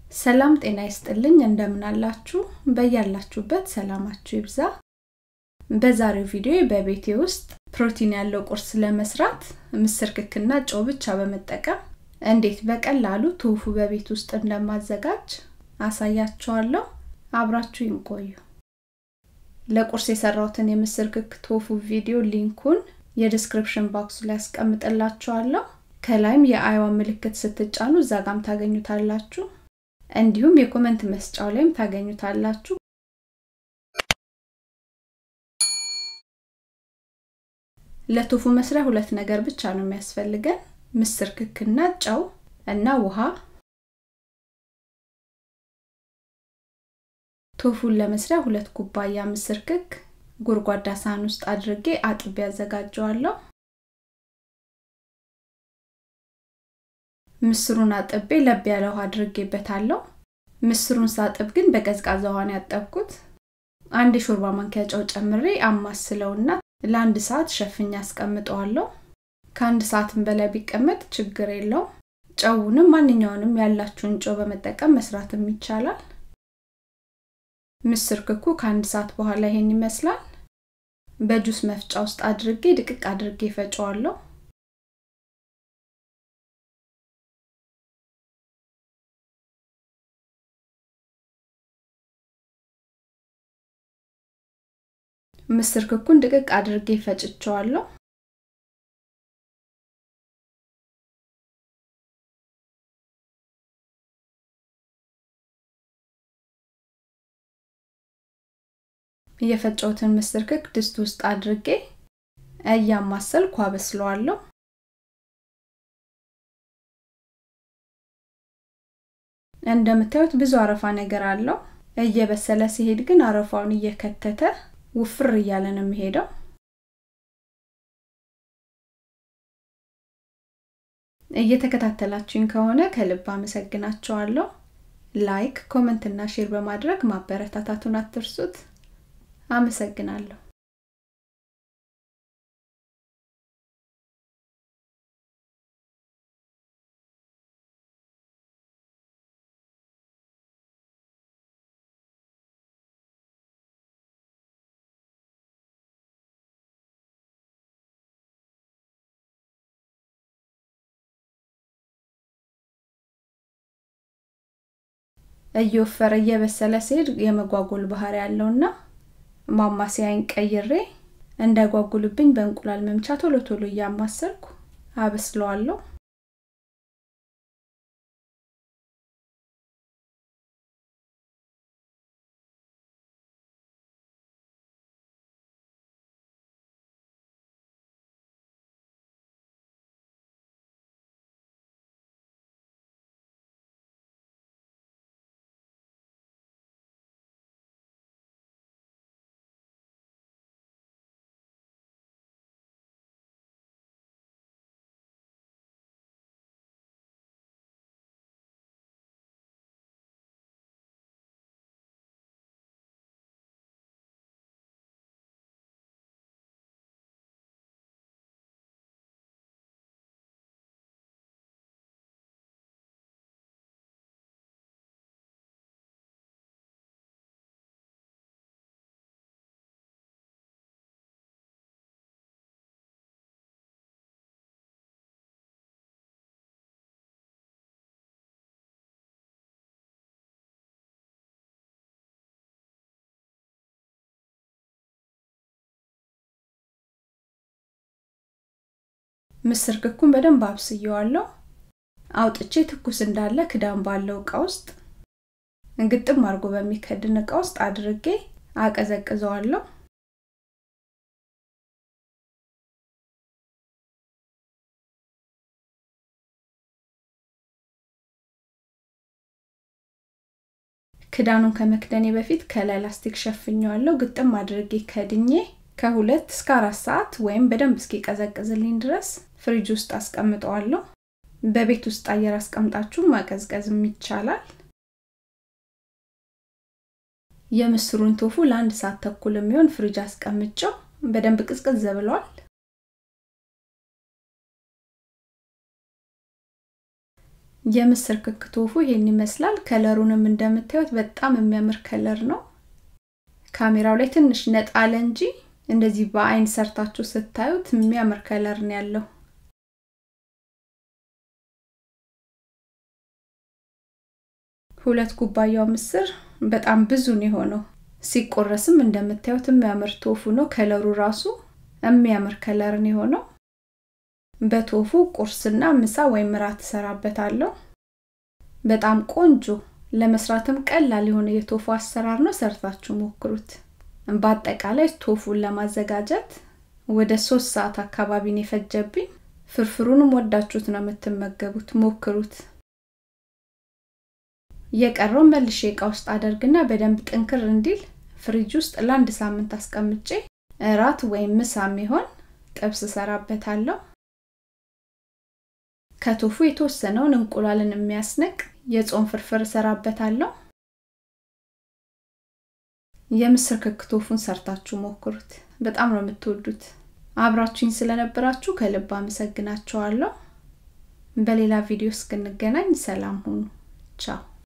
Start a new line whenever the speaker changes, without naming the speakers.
ሰላም ጤና ይስጥልኝ እንደምን አላችሁ በያላችሁበት ሰላማችሁ ይብዛ በዛሬው ቪዲዮ በቤቴ ውስጥ ፕሮቲን ያለው ቁርስ ለመስራት ምስር ክክና ጨው ብቻ በመጠቀም እንዴት በቀላሉ ቶፉ በቤት ውስጥ እንደማዘጋጅ አሳያችኋለሁ አብራችሁ ይቆዩ ለቁርስ የሰራሁትን የምስር ክክ ቶፉ ቪዲዮ ሊንኩን የዲስክሪፕሽን ባክሱ ላይ ያስቀምጥላችኋለሁ ከላይም የአይዋ ምልክት ስትጫኑ እዛ ጋም ታገኙታላችሁ እንዲሁም የኮመንት መስጫው ላይም ታገኙታላችሁ ለቶፉ መስሪያ ሁለት ነገር ብቻ ነው የሚያስፈልገን ምስር ክክና ጨው እና ውሃ ቶፉን ለመስሪያ ሁለት ኩባያ ምስር ክክ ጎድጓዳ ሳህን ውስጥ አድርጌ አጥቤ ያዘጋጀዋለሁ ምስሩን አጥቤ ለብ ያለ ውሃ አድርጌበታለሁ ምስሩን ሳጥብ ግን በቀዝቃዛ ውሃን ያጠብኩት አንድ የሾርባ ማንኪያ ጨው ጨምሬ አማስለውና ለአንድ ሰዓት ሸፍኛ አስቀምጠዋለሁ ከአንድ ሰዓትም በላይ ቢቀመጥ ችግር የለው ጨውንም ማንኛውንም ያላችሁን ጨው በመጠቀም መስራትም ይቻላል ምስር ክኩ ከአንድ ሰዓት በኋላ ይሄን ይመስላል በጁስ መፍጫ ውስጥ አድርጌ ድቅቅ አድርጌ ፈጨዋለሁ ምስር ክኩን ድቅቅ አድርጌ ፈጭቸዋለሁ የፈጨውትን ምስር ክክ ድስት ውስጥ አድርጌ እያማሰልኩ አበስለዋለሁ እንደምታዩት ብዙ አረፋ ነገር አለው እየበሰለ ሲሄድ ግን አረፋውን እየከተተ ውፍር እያለ ነው የሚሄደው እየተከታተላችሁኝ ከሆነ ከልብ አመሰግናችኋለሁ ላይክ ኮመንት እና ሼር በማድረግ ማበረታታቱን አትርሱት አመሰግናለሁ እየወፈረ እየበሰለ ሲሄድ የመጓጎል ባህር ያለውና ማማሲያይን ቀይሬ እንዳይጓጉልብኝ በእንቁላል መምቻ ቶሎ ቶሎ እያማሰልኩ አበስለዋለሁ ምስር ክኩን በደንብ አብስየዋለሁ አውጥቼ ትኩስ እንዳለ ክዳን ባለው እቃ ውስጥ እንግጥም አድርጎ በሚከድን እቃ ውስጥ አድርጌ አቀዘቅዘዋለሁ ክዳኑን ከመክደኔ በፊት ከላይ ላስቲክ ሸፍኘዋለሁ ግጥም አድርጌ ከድኜ ከሁለት እስከ አራት ሰዓት ወይም በደንብ እስኪቀዘቅዝልኝ ድረስ ፍሪጅ ውስጥ አስቀምጠዋለሁ በቤት ውስጥ አየር አስቀምጣችሁ ማቀዝቀዝም ይቻላል የምስሩን ቶፉ ለአንድ ሰዓት ተኩል የሚሆን ፍሪጅ አስቀምጨው በደንብ ቅዝቅዝ ብሏል የምስር ክክ ቶፉ ይሄን ይመስላል። ከለሩንም እንደምታዩት በጣም የሚያምር ከለር ነው። ካሜራው ላይ ትንሽ ነጣ አለ እንጂ እንደዚህ በአይን ሰርታችሁ ስታዩት የሚያምር ከለር ነው ያለው። ሁለት ኩባያው ምስር በጣም ብዙ ነው የሆነው። ሲቆረስም እንደምታዩት የሚያምር ቶፉ ነው። ከለሩ ራሱ የሚያምር ከለር ነው የሆነው። በቶፉ ቁርስና ምሳ ወይም እራት እሰራበታለሁ። በጣም ቆንጆ ለመስራትም ቀላል የሆነ የቶፉ አሰራር ነው። ሰርታችሁ ሞክሩት። በአጠቃላይ ቶፉን ለማዘጋጀት ወደ ሶስት ሰዓት አካባቢ ነው የፈጀብኝ። ፍርፍሩንም ወዳችሁት ነው የምትመገቡት። ሞክሩት። የቀረው መልሼ እቃ ውስጥ አደርግና በደንብ ጥንክር እንዲል ፍሪጅ ውስጥ ለአንድ ሳምንት አስቀምጬ እራት ወይም ምሳ የሚሆን ጥብስ እሰራበታለሁ። ከቶፉ የተወሰነውን እንቁላልን የሚያስነቅ የጾም ፍርፍር እሰራበታለሁ። የምስር ክክ ቶፉን ሰርታችሁ ሞክሩት። በጣም ነው የምትወዱት። አብራችሁኝ ስለነበራችሁ ከልብ አመሰግናችኋለሁ። በሌላ ቪዲዮ እስክንገናኝ ሰላም ሁኑ። ቻው